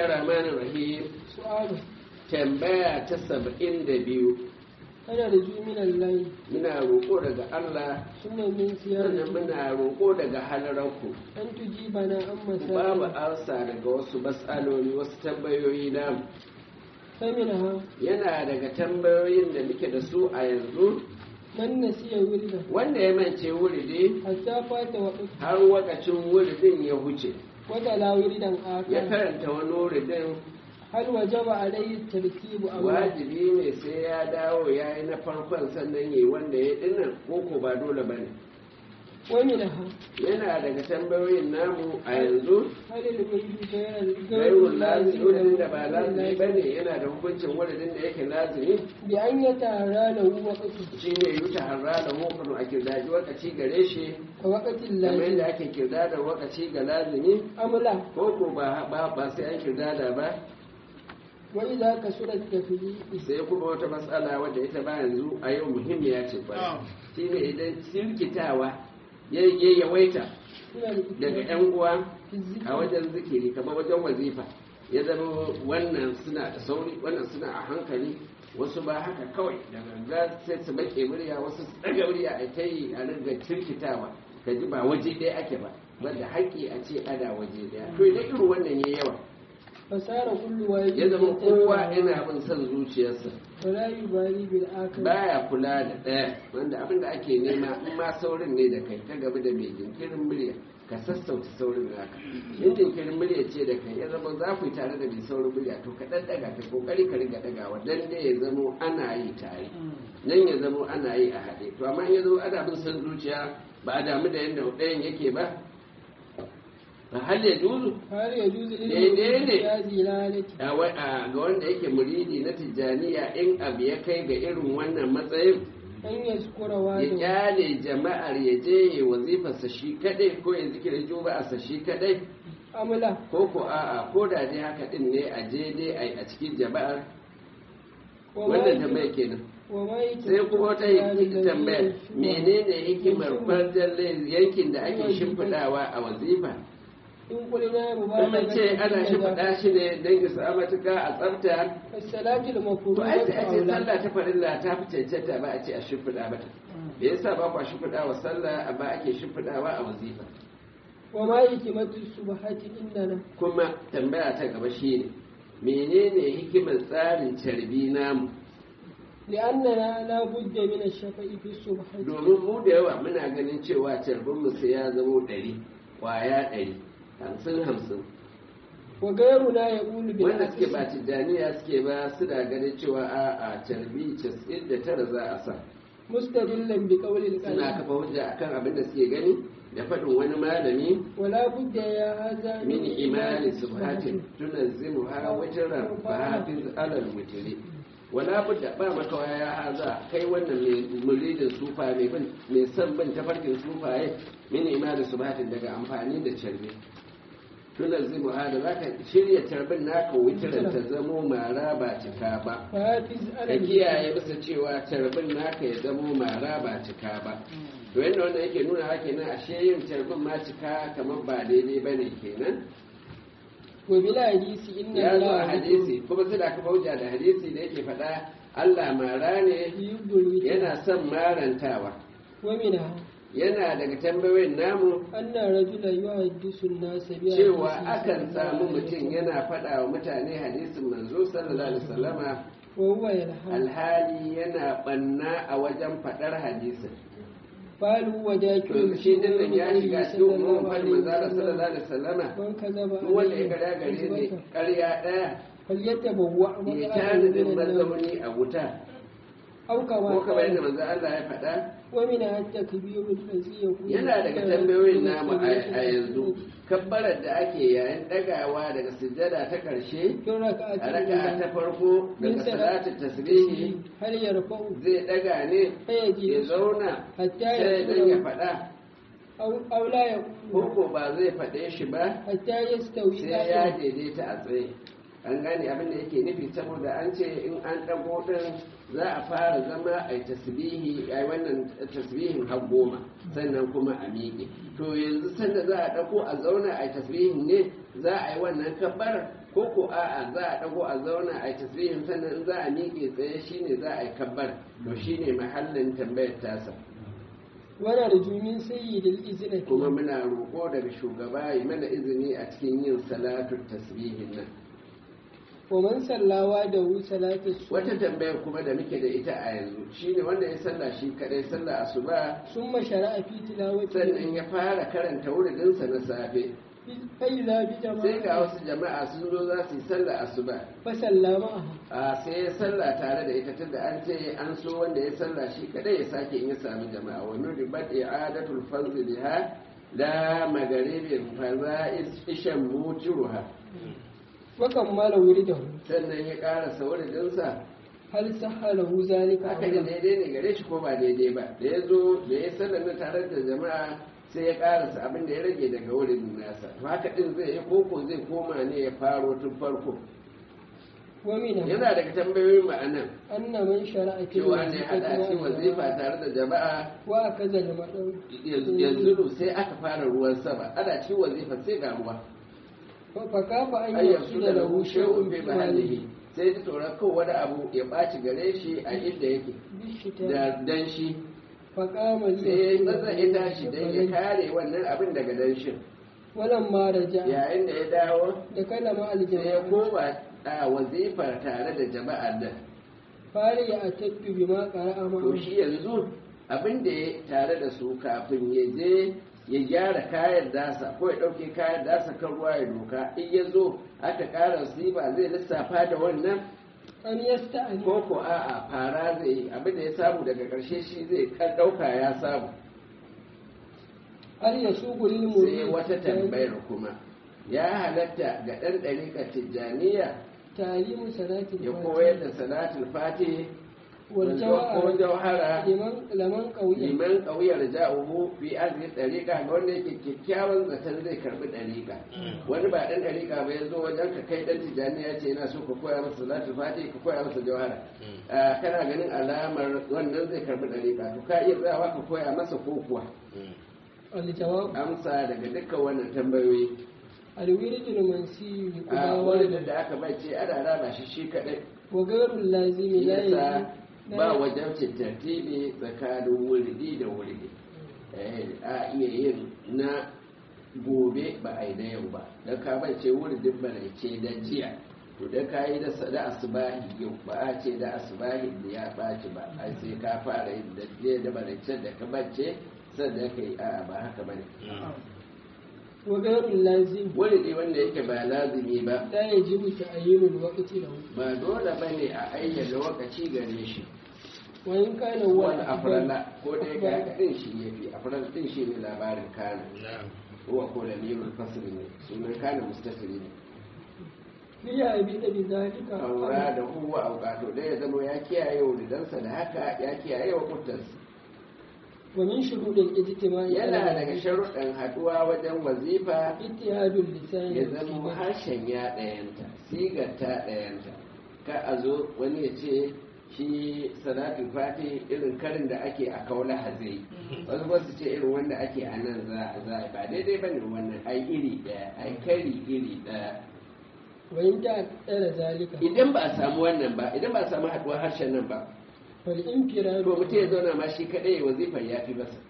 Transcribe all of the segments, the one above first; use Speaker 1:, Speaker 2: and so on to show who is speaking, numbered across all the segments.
Speaker 1: rahmanir rahim
Speaker 2: su'alu
Speaker 1: tambaya ta saba'in da biyu
Speaker 2: ana da ju min Allah
Speaker 1: muna roƙo daga Allah
Speaker 2: sunna min
Speaker 1: sannan
Speaker 2: siyar
Speaker 1: muna roƙo daga halararku
Speaker 2: an tujibana an
Speaker 1: ku ba mu
Speaker 2: masal
Speaker 1: ansa daga wasu matsaloli wasu tambayoyi namu
Speaker 2: faminaha
Speaker 1: yana daga tambayoyin da muke da su a yanzu
Speaker 2: man nasiya wirda
Speaker 1: wanda ya mance wuridi
Speaker 2: hatta fata wa
Speaker 1: har wakacin wuridin ya huce
Speaker 2: wata la wirdan
Speaker 1: ya
Speaker 2: aka
Speaker 1: karanta wani wuridin
Speaker 2: hal wajaba alayhi tartibu aw la
Speaker 1: wajibi ne sai ya dawo ya yi na farkon sannan yi wanda ya dinnan ko ko ba dole ba ne
Speaker 2: wa minha
Speaker 1: yana daga tambayoyin namu a yanzu
Speaker 2: hal al wirdu ghayra
Speaker 1: gairun lazimi wuridin da ba lazimi ba ne yana da hukuncin wuridin da yake lazimi
Speaker 2: bi an yatara lahu waqtu
Speaker 1: shi ne yuta harra da hukunu a kirdaji wakaci gare shi
Speaker 2: ka waqtin
Speaker 1: kamar
Speaker 2: lazim
Speaker 1: yadda ake kirda da wakaci ga lazimi
Speaker 2: amla
Speaker 1: ko ko ba ba ba sai an kirdada ba
Speaker 2: wa idza kasura tafyi
Speaker 1: sai kuma wata matsala wadda ita ba yanzu a yau muhimmiya ce kwarai shine idan sirkitawa ya ya yawaita daga yan uwa a wajen zikiri kamar wajen wazifa ya zama wannan suna da sauri wannan suna a hankali wasu ba haka kawai daga ga sai su bake murya wasu su daga murya a ta yi a ringa cirkitawa ka ji ba waje ɗaya ake ba wanda haƙƙi a ce ana waje ɗaya to idan irin wannan ya yawa
Speaker 2: fasara kullu wahid
Speaker 1: ya zama kowa yana bin son zuciyarsa
Speaker 2: wala yubali bil akhir
Speaker 1: baya kula da ɗaya wanda abin da ake nema in ma saurin ne da kai ka gaba da mai jinkirin murya ka sassauta saurin naka in jinkirin murya ce da kai ya zama za ku yi tare da mai saurin murya to ka ɗan ɗaga ka kokari ka riga ɗagawa dan dai ya zamo ana yi tare nan ya zamo ana yi a haɗe to amma in ya zama ana bin son zuciya ba a damu da yadda ɗayan yake ba ba hal ya juzu
Speaker 2: har ya juzu
Speaker 1: Daidai ne.
Speaker 2: ya zilalati
Speaker 1: a wa- a ga wanda yake muridi na tijjaniya in abu ya kai ga irin wannan matsayin
Speaker 2: an yaskura wa
Speaker 1: ya
Speaker 2: da
Speaker 1: kyale jama'ar ya je ya wazifarsa shi kadai ko ya zikirin juma'arsa shi kadai
Speaker 2: amla
Speaker 1: ko ko a'a ko da dai haka din ne a je dai a a cikin jama'ar
Speaker 2: wa ma
Speaker 1: wannan
Speaker 2: yake-
Speaker 1: tambaya kenan
Speaker 2: wa ma yake
Speaker 1: sai kuma wata hikimar tambayar menene hikimar
Speaker 2: Shubha.
Speaker 1: farjan yankin da ake shimfiɗawa a wazifa
Speaker 2: in kulina mu ba
Speaker 1: kuma ce ana shimfiɗa shi ne don isa matuka a tsafta
Speaker 2: as-salatu
Speaker 1: to ai sai a ce
Speaker 2: al-mafruḍa
Speaker 1: sallah ta farilla ta fi cancanta ba a ce a shimfiɗa mata me yasa ba kwa shimfiɗa wa sallah amma ake shimfiɗawa a wazifa
Speaker 2: wa ma hikimatu subhati indana
Speaker 1: kuma tambaya ta gaba shine menene hikimar tsarin carbi namu
Speaker 2: لأننا لا بد من الشفاء في الصبح
Speaker 1: domin mu da yawa muna ganin cewa carbin mu sai ya zamo ɗari kwaya ɗari hamsin hamsin
Speaker 2: وغيرنا يقول
Speaker 1: wanda suke ba
Speaker 2: بالعكس
Speaker 1: tijjaniya suke ba suna ganin cewa a a carbi casa'in da tara za a sa
Speaker 2: مستدلا بقول
Speaker 1: suna
Speaker 2: القائل
Speaker 1: kafa hujja akan abin da suke gani da faɗin wani malami
Speaker 2: ولا بد يا هذا
Speaker 1: min imani subhatin tunazzimu ha wajran fa hafiz alal mutri wala budda ba makawa ya haza kai wannan mai muridin sufa mai bin mai son bin tafarkin sufaye min imani subhatin daga amfani da carbi tunazzimu ha da zaka shirya carbin naka witran ta zamo mara ba cika ba
Speaker 2: فحافظ
Speaker 1: ka
Speaker 2: على
Speaker 1: kiyaye bisa cewa carbin naka ya zamo mara ba cika ba to yadda wanda yake nuna haka kenan ashe yin carbin ma cika kamar ba daidai ba ne kenan
Speaker 2: وبلا حديث إن
Speaker 1: ya zo a
Speaker 2: الله
Speaker 1: hadisi kuma sai da aka bauja da hadisi da yake faɗa Allah mara ne
Speaker 2: يحب الوتر
Speaker 1: yana son marantawa
Speaker 2: ومنها
Speaker 1: yana daga tambayoyin namu
Speaker 2: أن رجلا يحدث الناس بحديث
Speaker 1: cewa akan
Speaker 2: صلى الله
Speaker 1: samu
Speaker 2: عليه
Speaker 1: mutum
Speaker 2: وسلم
Speaker 1: yana faɗa wa mutane hadisin manzo sallallahu alaihi wasallama
Speaker 2: وهو يلحن
Speaker 1: alhali yana ɓanna a wajen faɗar hadisin
Speaker 2: قال هو ذاك
Speaker 1: to shi din nan ya shiga cikin umumin faɗin manzo sallallahu alaihi wasallama
Speaker 2: من كذب
Speaker 1: duk wanda ya
Speaker 2: عليه
Speaker 1: gada gare ne
Speaker 2: كذبة
Speaker 1: ƙarya ɗaya
Speaker 2: فليتبوأ
Speaker 1: ya
Speaker 2: مقعده
Speaker 1: tanadin
Speaker 2: من النار
Speaker 1: mazauni a wuta
Speaker 2: أو كما
Speaker 1: ko kamar yadda
Speaker 2: قال
Speaker 1: manzo Allah ya faɗa
Speaker 2: ومنها التكبير الذي يكون
Speaker 1: yana daga tambayoyin namu a a yanzu kabbarar da ake yayin ɗagawa daga sujjada ta ƙarshe
Speaker 2: في الركعة
Speaker 1: a raka'a ta
Speaker 2: الأولى
Speaker 1: farko
Speaker 2: من
Speaker 1: daga
Speaker 2: صلاة
Speaker 1: salatu tasbihi
Speaker 2: هل يرفع
Speaker 1: zai ɗaga ne ya
Speaker 2: فيجلس
Speaker 1: zauna
Speaker 2: حتى
Speaker 1: sai dan ya
Speaker 2: يقول
Speaker 1: faɗa
Speaker 2: أو, أو لا
Speaker 1: ko
Speaker 2: يقول
Speaker 1: ko ba zai faɗe shi ba
Speaker 2: حتى يستوي
Speaker 1: sai ya
Speaker 2: قائما
Speaker 1: daidaita a tsaye an gane abin da yake nufi saboda an ce in an ɗago ɗin za a fara zama a yi tasbihi a yi wannan tasbihin har goma sannan kuma a miƙe to yanzu sanda za a ɗago a zauna a yi tasbihin ne za a yi wannan kabbar ko ko a'a za a dago a zauna a tasbihin sannan in za a miƙe tsaye shine za a yi kabbar to shine mahallin tambayar tasa
Speaker 2: wana da jumin sayyidil izina
Speaker 1: kuma muna roƙo daga shugaba ya mana izini a cikin yin salatu tasbihin nan
Speaker 2: wa man sallawa da wu salatu
Speaker 1: wata tambayar kuma da muke da ita a yanzu shine wanda ya salla shi kadai sallah asuba
Speaker 2: summa shara'a fi tilawati
Speaker 1: sannan ya fara karanta wuridinsa na safe
Speaker 2: fa idza bi
Speaker 1: sai ga
Speaker 2: jama'a
Speaker 1: wasu jama'a sun zo za su yi sallah asuba
Speaker 2: fa sallama
Speaker 1: a sai ya sallah tare da ita tunda an ce an so wanda ya sallah shi kadai ya sake in ya sami jama'a wa nudibat i'adatul fazl biha la magaribin fa za ishan mutiruha
Speaker 2: wa kammala wuridahu
Speaker 1: sannan ya karasa wuridinsa
Speaker 2: hal sahalahu zalika
Speaker 1: haka ne daidai ne gare shi ko ba daidai ba da ya zo da ya sallar na tare da jama'a sai ya karasa abin da ya rage daga wurin nasa to haka din zai yi koko zai koma ne ya faro tun farko
Speaker 2: wa mina
Speaker 1: yana daga tambayoyin ma'anan
Speaker 2: anna man shara'a fi
Speaker 1: cewa ne hada shi wazifa tare da jama'a
Speaker 2: wa akaza da madau
Speaker 1: yanzu sai aka fara ruwan sama ana ci wazifa sai ga ruwa
Speaker 2: fa kafa an
Speaker 1: ayyansu
Speaker 2: yasu
Speaker 1: da
Speaker 2: da
Speaker 1: lahu
Speaker 2: lahu
Speaker 1: shay'un
Speaker 2: shay'un
Speaker 1: bi
Speaker 2: bi
Speaker 1: mahalihi
Speaker 2: malihi
Speaker 1: sai ta tsoron kan wani abu ya ɓaci gare shi a inda yake
Speaker 2: bishita
Speaker 1: da danshi
Speaker 2: fa qama li
Speaker 1: sai ya maza ya tashi dan ya kare wannan abin daga danshin
Speaker 2: walan ma raja
Speaker 1: yayin da ya dawo
Speaker 2: da kalama
Speaker 1: sai ya
Speaker 2: aljama'a
Speaker 1: koma a wazifar tare da jama'ar nan
Speaker 2: fari ya atattu bima qara'a
Speaker 1: to
Speaker 2: ma
Speaker 1: shi yanzu abin da ya tare da su kafin ya je ya gyara kayan dasa ko ya ɗauke kayan dasa kan ruwa ya doka in ya zo aka ƙara ba zai lissafa da wannan
Speaker 2: an yasta'ani
Speaker 1: ko ko a'a fara zai yi abin da ya samu daga ƙarshe shi zai kan ɗauka ya samu
Speaker 2: har ya sugu lil
Speaker 1: sai
Speaker 2: murid
Speaker 1: wata tambayar kuma ya halatta ga ɗan ɗariƙar tijjaniya
Speaker 2: talimu salati
Speaker 1: ya koyar da salatul fatih
Speaker 2: wal
Speaker 1: ko
Speaker 2: jawa'a
Speaker 1: jauhara
Speaker 2: liman laman qawiyya
Speaker 1: liman ƙauyar ja'uhu fi arziki ɗariƙa ga wanda yake kyakkyawan zaton zai karɓi ɗariƙa wani ba ɗan ɗariƙa ba ya zo wajen ka kai ɗan tijjani ya ce yana so ka koya masa salatu fati ka koya masa jawhara Ah, kana ganin alamar wannan zai karɓi ɗariƙa to ka iya tsayawa ka koya masa ko kuwa
Speaker 2: al jawab
Speaker 1: amsa daga dukkan wannan tambayoyi
Speaker 2: al wiridul mansi
Speaker 1: a
Speaker 2: kudawa
Speaker 1: wani da aka bace ana raba shi shi kaɗai
Speaker 2: wa ghairul lazimi la
Speaker 1: yasa
Speaker 2: yaji
Speaker 1: ba wajen tartibi tsakanin wuridi da wuridi Eh, a iya yin na gobe ba a yi na yau ba don ka bace wuridin baraice da jiya to da ka yi da da asubahi yau ba a ce da asubahi da ya ɓaci ba ai sai ka fara yin da jiya da baraice da ka bace sannan ka yi a'a ba haka ba ne
Speaker 2: wa ghairul lazimi
Speaker 1: wuridi wanda yake ba lazimi ba
Speaker 2: la yajibu ta'yinul waqti lahu
Speaker 1: ba dole ba ne a ayyana lokaci gare shi
Speaker 2: wa in kana huwa
Speaker 1: wani afirala ko dai ga haka din shi ya fi afirala din shi ne labarin kana huwa ko da limin fasiri ne sunan kana mustasiri ne
Speaker 2: liya abi da bi zalika
Speaker 1: aura da huwa aukato da ya zama ya kiyaye wuridansa da haka ya kiyaye wa kutansa
Speaker 2: wa min shurudil ijtima'i
Speaker 1: yana daga sharuɗan haɗuwa wajen wazifa
Speaker 2: ittihadul lisan
Speaker 1: ya zama harshen ya ɗayanta sigar ta ɗayanta ka a zo wani ya ce shi salatul fati irin karin da ake a kaula hazai wasu wasu ce irin wanda ake a nan za a za ba daidai ba ne wannan ai iri ɗaya ai kari iri ɗaya
Speaker 2: wa in ta tsara zalika
Speaker 1: idan ba a samu wannan ba idan ba a samu haɗuwar harshen nan ba
Speaker 2: fal infiradu
Speaker 1: to mutum ya zauna ma shi kaɗai wazifar ya fi masa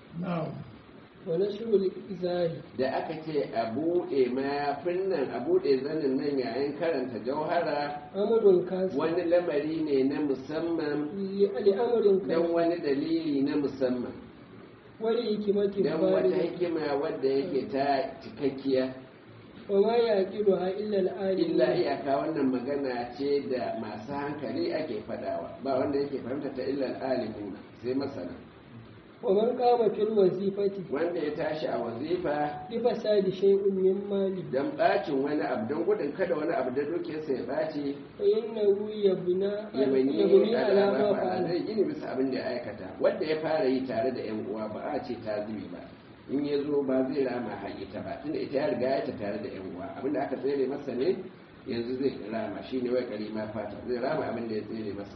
Speaker 2: wa nashrul izari
Speaker 1: da aka ce a buɗe mayafin nan a buɗe zanin nan yayin karanta jauhara
Speaker 2: amrun kasi
Speaker 1: wani lamari ne na musamman
Speaker 2: li amrin
Speaker 1: don
Speaker 2: kasi
Speaker 1: wani dalili na musamman
Speaker 2: wali hikimatin
Speaker 1: don wata
Speaker 2: bari
Speaker 1: hikima wadda yake ta cikakkiya
Speaker 2: wa ma yaqilu ha illa al-alim
Speaker 1: illa iyaka wannan magana ce da masu hankali ake fadawa ba wanda yake fahimta ta illa alimuna sai masana
Speaker 2: wa man qama fil wazifati
Speaker 1: wanda ya tashi a wazifa
Speaker 2: bi fasadi shay'un min mali
Speaker 1: don bacin wani abu don gudun kada wani abu da dukiyarsa ya baci
Speaker 2: fa innahu yabna
Speaker 1: yamani
Speaker 2: yabni ala ma
Speaker 1: alama
Speaker 2: fa'ala
Speaker 1: zai gini bisa abin da ya aikata wanda ya fara yi tare da yan uwa ba a ce ta zubi ba in ya zo ba zai rama haƙita ba tunda ita ya riga ya ta tare da yan uwa abin da aka tsere masa ne yanzu zai rama shi ne wai ma fata zai rama abin da ya tsere masa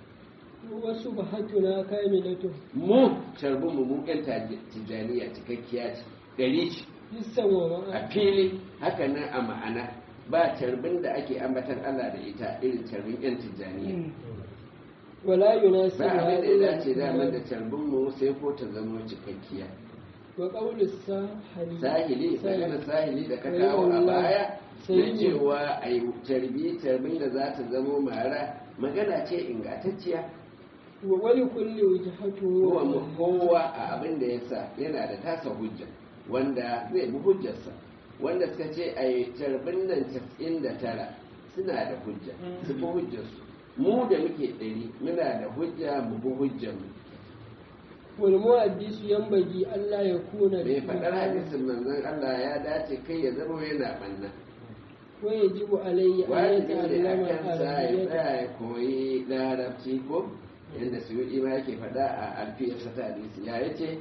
Speaker 2: wasu bahatuna kamilatu
Speaker 1: mu sharbin mu mu yan tijaniya cikakkiya ce ɗari ce
Speaker 2: lissan wa
Speaker 1: a
Speaker 2: ma'a
Speaker 1: fili haka nan a ma'ana ba carbin da ake ambatan Allah da ita irin carbin yan tijjaniya
Speaker 2: wala yunasibu
Speaker 1: ba abin da ya dace
Speaker 2: hadhihi
Speaker 1: damar da carbin mu sai ko ta zama cikakkiya
Speaker 2: wa qawlu sahari
Speaker 1: sahili magana sahili da ka kawo a baya na cewa a yi tarbi tarbin da za ta zamo mara magana ce ingantacciya
Speaker 2: wa wali kulli wajhatu
Speaker 1: kowa mu kowa a abin da ya sa yana da tasa hujja wanda zai bi hujjarsa wanda suka ce a yi tarbin nan casa'in da tara suna da hujja su bi hujjarsu mu da muke ɗari muna da hujja mu bi hujjarmu
Speaker 2: wal muhaddisu yanbaghi Allah ya kuna
Speaker 1: bai faɗar hadisin manzon Allah ya dace kai ya zama yana ɓanna
Speaker 2: wa yajibu alayhi an
Speaker 1: wajibi ne a
Speaker 2: yata'allama
Speaker 1: kansa ya
Speaker 2: al-arabiyyah
Speaker 1: tsaya ya koyi larabci ko yadda su yi ma yake faɗa a alfiyarsa ta hadisi ya yace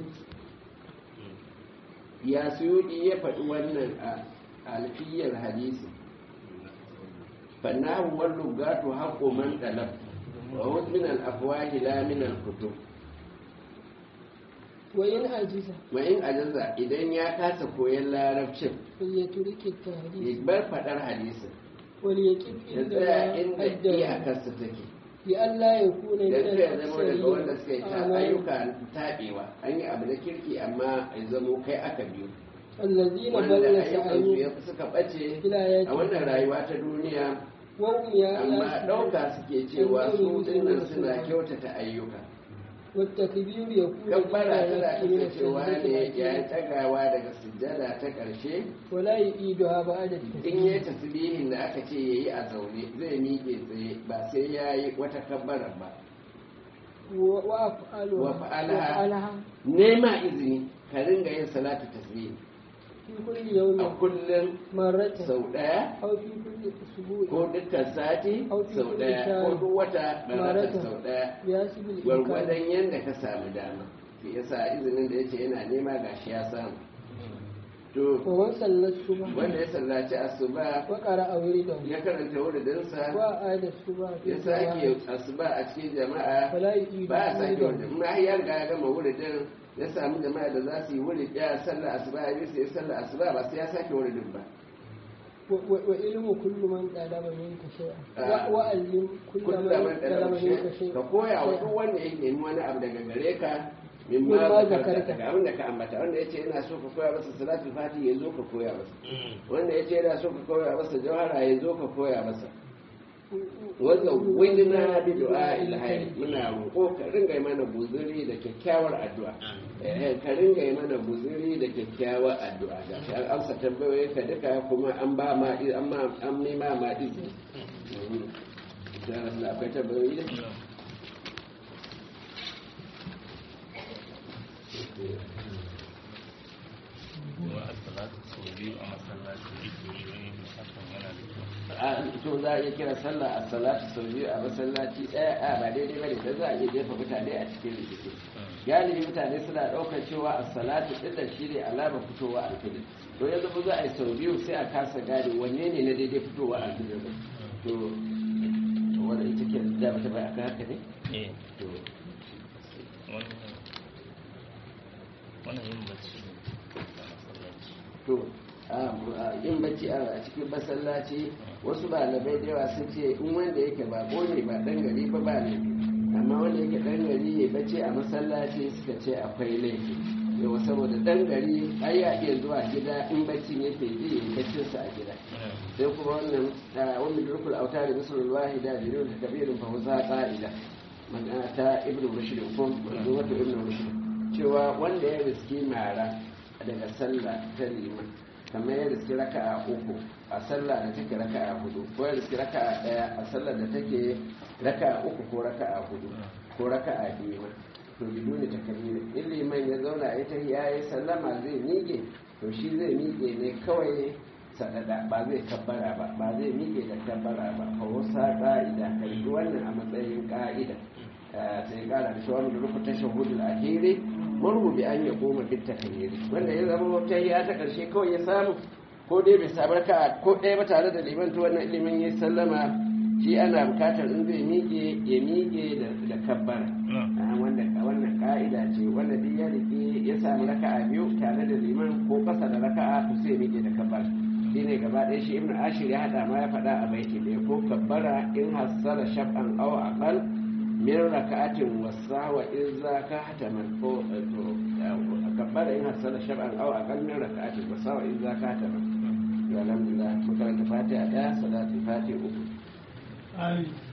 Speaker 1: ya suyudi ya faɗi wannan a alfiyar hadisi fannahu wal lugatu haqqu man talab wa hud min al afwahi la min al kutub
Speaker 2: wa in ajiza
Speaker 1: wa in ajaza idan ya kasa koyon larabcin
Speaker 2: falyaturiki
Speaker 1: ya
Speaker 2: at-tahdith
Speaker 1: bar faɗar hadisin
Speaker 2: wal yaqif
Speaker 1: ya
Speaker 2: inda
Speaker 1: tsaya inda
Speaker 2: adda
Speaker 1: iyakarsa take
Speaker 2: bi Allah ya kuna min
Speaker 1: dan kai ya zama daga wanda suka yi ta
Speaker 2: al-aksari
Speaker 1: ayyuka taɓewa an yi abu na kirki amma ya zamo kai aka biyu
Speaker 2: alladhina
Speaker 1: wanda
Speaker 2: dalla
Speaker 1: ayyukansu
Speaker 2: sa'ayu
Speaker 1: ya suka ɓace
Speaker 2: ila ya
Speaker 1: a wannan rayuwa ta duniya
Speaker 2: wa hum ya
Speaker 1: amma ɗauka suke cewa su dinnan suna kyautata ayyuka
Speaker 2: والتكبير يكون
Speaker 1: kabbara tana
Speaker 2: من
Speaker 1: kasancewa
Speaker 2: السجدة
Speaker 1: ne ya
Speaker 2: الأخيرة
Speaker 1: tagawa daga sujjada ta ƙarshe
Speaker 2: ولا يعيدها بعد
Speaker 1: in
Speaker 2: التسليم
Speaker 1: yi tasbihin da aka ce yayi a zaune zai miƙe tsaye ba sai ya yi wata kabbara ba
Speaker 2: وأفعلها
Speaker 1: wa fa'alaha
Speaker 2: وأفعلها
Speaker 1: nema izini ka ringa yin salatu tasbih
Speaker 2: في كل
Speaker 1: a
Speaker 2: يوم
Speaker 1: kullum
Speaker 2: مرة
Speaker 1: sau ɗaya
Speaker 2: أو في كل أسبوع
Speaker 1: ko dukkan sati sau ɗaya ko duk wata ɗarata sau ɗaya
Speaker 2: بحسب الإمكان
Speaker 1: gwargwadon yadda ka samu dama shi yasa izinin da yace yana nema gashi ya samu to
Speaker 2: ومن صلى الصبح
Speaker 1: wanda ya sallaci asuba
Speaker 2: وقرأ ورده
Speaker 1: ya karanta wuridinsa
Speaker 2: وأعاد الصبح في
Speaker 1: ya sake
Speaker 2: الجماعة
Speaker 1: asuba a cikin jama'a
Speaker 2: فلا يعيد
Speaker 1: ba a sake
Speaker 2: ورده
Speaker 1: wuridin ma ya riga ya gama wuridin ya samu jama'a da za su yi wurid ya sallar asuba ya bisa ya sallar asuba ba sai ya sake wuridin ba
Speaker 2: و- و- وعلم كل من طلب منك شيئا
Speaker 1: آه.
Speaker 2: و- وعلم كل
Speaker 1: kullum
Speaker 2: من
Speaker 1: man
Speaker 2: طلب
Speaker 1: ɗalau
Speaker 2: منك
Speaker 1: ka
Speaker 2: شيئا
Speaker 1: koya wa duk wanda yake nemi wani abu daga gare ka min
Speaker 2: Min
Speaker 1: ma
Speaker 2: ma
Speaker 1: zakarta
Speaker 2: zakarta.
Speaker 1: daga abin da ka ambata wanda yace yana so ka koya masa salatul fati ya zo ka koya masa wanda yace yana so ka koya masa jawhara ya zo ka koya masa wanda wajina bi du'a ilhayi muna roƙo ka ringa yi mana buzuri da kyakkyawar addu'a eh ka ringa yi mana buzuri da kyakkyawar addu'a ga shi an amsa tambayoyin ka duka kuma an ba ma an ma an nema ma izini da Allah akwai tambayoyi da
Speaker 3: wa as-salatu sau biyu a masallaci yake wani hakan yana da kyau
Speaker 1: a to za a iya kira sallah a salatu sau biyu a masallaci ɗaya a ba daidai bane da za a iya jefa mutane a cikin rikici galibi mutane suna ɗaukar cewa a salatu ɗin da shi ne alamar fitowa alfijir to yanzu ba za a yi sau biyu sai a kasa gane wanne ne na daidai fitowa alfijir ba to to wanda ita ke da mata bai aka haka ne
Speaker 3: eh
Speaker 1: to
Speaker 3: wannan wannan yin bacci ne a masallaci
Speaker 1: to a yin bacci a cikin masallaci wasu malamai da yawa sun ce in wanda yake ba ne ba dan gari ba ba ne amma wanda yake dan gari ya bacci a masallaci suka ce akwai laifi yau saboda dan gari ai ya iya zuwa gida in baccin yake ji ya yi baccinsa a gida sai kuma wannan wani durkul auta da musulun wahida da yau da kabirin fahimta ƙa'ida magana ta ibn rushd ko manzo wato ibn rushd cewa wanda ya riski mara daga sallah ta liman kamar ya riski raka'a uku a sallah da take raka'a hudu ko ya riski raka'a daya a sallah da take raka'a uku ko raka'a hudu ko raka'a biyu ma to biduni takbir in liman ya zauna ya ta yayi sallama zai miƙe to shi zai miƙe ne kawai sadada ba zai kabbara ba ba zai miƙe da kabbara ba fa wasa ka'ida kai wannan a matsayin ka'ida sai kara da shawar da rukuta shahudul ahiri murhu bi an ya koma bit takbiri wanda ya zama wata ya ta karshe kawai ya samu ko dai bai samu raka ko ɗaya ba tare da liman to wannan ilimin ya sallama shi ana bukatar in zai miƙe ya miƙe da kabbara wanda wannan ka'ida ce wanda duk ya rike ya samu raka'a biyu tare da liman ko kasa da raka'a to sai ya miƙe da kabbara shi ne gaba ɗaya shi ibn ashir ya haɗa ma ya faɗa a baiti ɗaya ko kabbara in hassala shab'an aw aqal min raka'atin wasa wa in za ka hataman ko to kabbara in hassala shab'an aw aqal min raka'atin wasa wa in za ka hataman alhamdulillah makaranta fatiha ɗaya salatin fatiha uku
Speaker 2: Amin.